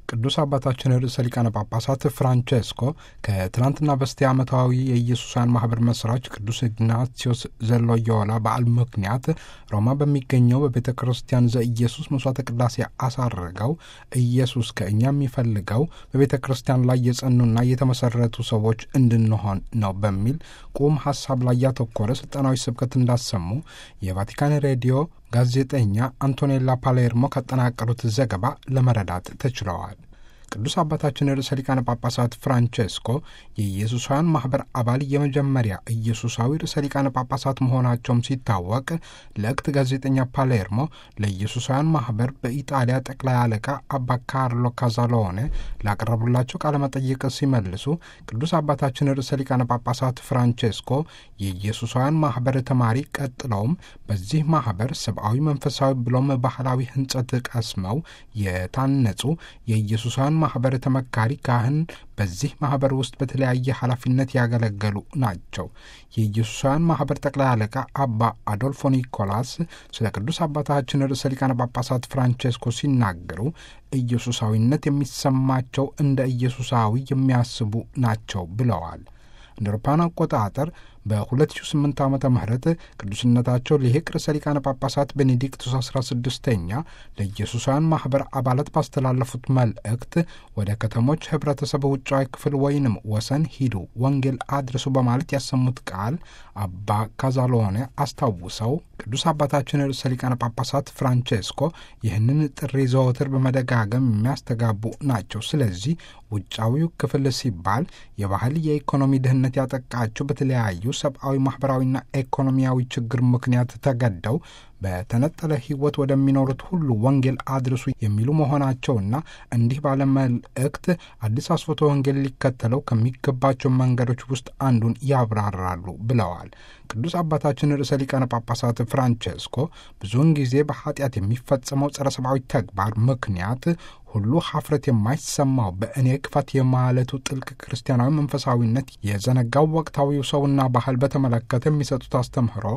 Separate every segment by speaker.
Speaker 1: ቅዱስ አባታችን ርዕሰ ሊቃነ ጳጳሳት ፍራንቼስኮ ከትናንትና በስቲያ ዓመታዊ የኢየሱሳውያን ማህበር መስራች ቅዱስ ኢግናቲዮስ ዘሎዮላ በዓል ምክንያት ሮማ በሚገኘው በቤተ ክርስቲያን ዘኢየሱስ መስዋዕተ ቅዳሴ አሳርገው ኢየሱስ ከእኛ የሚፈልገው በቤተ ክርስቲያን ላይ የጸኑና የተመሰረቱ ሰዎች እንድንሆን ነው በሚል ቁም ሀሳብ ላይ ያተኮረ ስልጠናዊ ስብከት እንዳሰሙ የቫቲካን ሬዲዮ ጋዜጠኛ አንቶኔላ ፓሌርሞ ካጠናቀሩት ዘገባ ለመረዳት ተችለዋል። ቅዱስ አባታችን ርዕሰ ሊቃነ ጳጳሳት ፍራንቼስኮ የኢየሱሳውያን ማኅበር አባል የመጀመሪያ ኢየሱሳዊ ርዕሰ ሊቃነ ጳጳሳት መሆናቸውም ሲታወቅ ለእክት ጋዜጠኛ ፓሌርሞ ለኢየሱሳውያን ማኅበር በኢጣሊያ ጠቅላይ አለቃ አባ ካርሎ ካዛሎኔ ላቀረቡላቸው ቃለ መጠይቅ ሲመልሱ ቅዱስ አባታችን ርዕሰ ሊቃነ ጳጳሳት ፍራንቼስኮ የኢየሱሳውያን ማኅበር ተማሪ፣ ቀጥለውም በዚህ ማኅበር ሰብአዊ፣ መንፈሳዊ ብሎም ባህላዊ ሕንጸት ቀስመው የታነጹ የኢየሱሳውያን ማኅበር ተመካሪ ካህን በዚህ ማኅበር ውስጥ በተለያየ ኃላፊነት ያገለገሉ ናቸው። የኢየሱሳውያን ማኅበር ጠቅላይ አለቃ አባ አዶልፎ ኒኮላስ ስለ ቅዱስ አባታችን ርዕሰ ሊቃነ ጳጳሳት ፍራንቼስኮ ሲናገሩ ኢየሱሳዊነት የሚሰማቸው እንደ ኢየሱሳዊ የሚያስቡ ናቸው ብለዋል። እንደ አውሮፓውያን አቆጣጠር በ2008 ዓ ም ቅዱስነታቸው ሊቅ ርዕሰ ሊቃነ ጳጳሳት ቤኔዲክቱስ 16ኛ ለኢየሱሳውያን ማኅበር አባላት ባስተላለፉት መልእክት ወደ ከተሞች ኅብረተሰብ ውጫዊ ክፍል ወይንም ወሰን ሂዱ፣ ወንጌል አድርሱ በማለት ያሰሙት ቃል አባ ካዛሎኔ አስታውሰው ቅዱስ አባታችን ርዕሰ ሊቃነ ጳጳሳት ፍራንቼስኮ ይህንን ጥሪ ዘወትር በመደጋገም የሚያስተጋቡ ናቸው። ስለዚህ ውጫዊው ክፍል ሲባል የባህል የኢኮኖሚ ድህነት ያጠቃቸው በተለያዩ ሰብአዊ ማኅበራዊና ኢኮኖሚያዊ ችግር ምክንያት ተገደው በተነጠለ ሕይወት ወደሚኖሩት ሁሉ ወንጌል አድርሱ የሚሉ መሆናቸውና እንዲህ ባለ መልእክት አዲስ አስፎቶ ወንጌል ሊከተለው ከሚገባቸው መንገዶች ውስጥ አንዱን ያብራራሉ ብለዋል። ቅዱስ አባታችን ርዕሰ ሊቃነ ጳጳሳት ፍራንቼስኮ ብዙውን ጊዜ በኃጢአት የሚፈጸመው ጸረ ሰብአዊ ተግባር ምክንያት ሁሉ ሀፍረት የማይሰማው በእኔ ክፋት የማለቱ ጥልቅ ክርስቲያናዊ መንፈሳዊነት የዘነጋው ወቅታዊው ሰውና ባህል በተመለከተ የሚሰጡት አስተምህሮ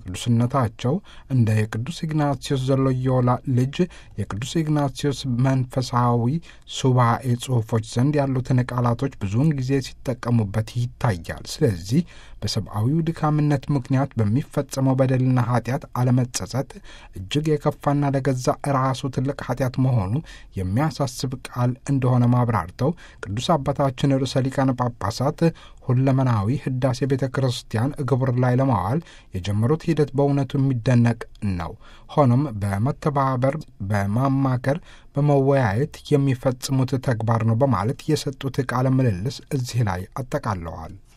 Speaker 1: ቅዱስነታቸው እንደ የቅዱስ ኢግናቲዮስ ዘሎዮላ ልጅ የቅዱስ ኢግናቲዮስ መንፈሳዊ ሱባኤ ጽሑፎች ዘንድ ያሉትን ቃላቶች ብዙውን ጊዜ ሲጠቀሙበት ይታያል። ስለዚህ በሰብአዊው ድካምነት ምክንያት በሚፈጸመው በደልና ኃጢአት አለመጸጸት እጅግ የከፋና ለገዛ ራሱ ትልቅ ኃጢአት መሆኑ የሚያሳስብ ቃል እንደሆነ ማብራርተው ቅዱስ አባታችን ርዕሰ ሊቃነ ጳጳሳት ሁለመናዊ ሕዳሴ ቤተ ክርስቲያን ግብር ላይ ለማዋል የጀመሩት ሂደት በእውነቱ የሚደነቅ ነው። ሆኖም በመተባበር በማማከር በመወያየት የሚፈጽሙት ተግባር ነው በማለት የሰጡት ቃለ ምልልስ እዚህ ላይ አጠቃለዋል።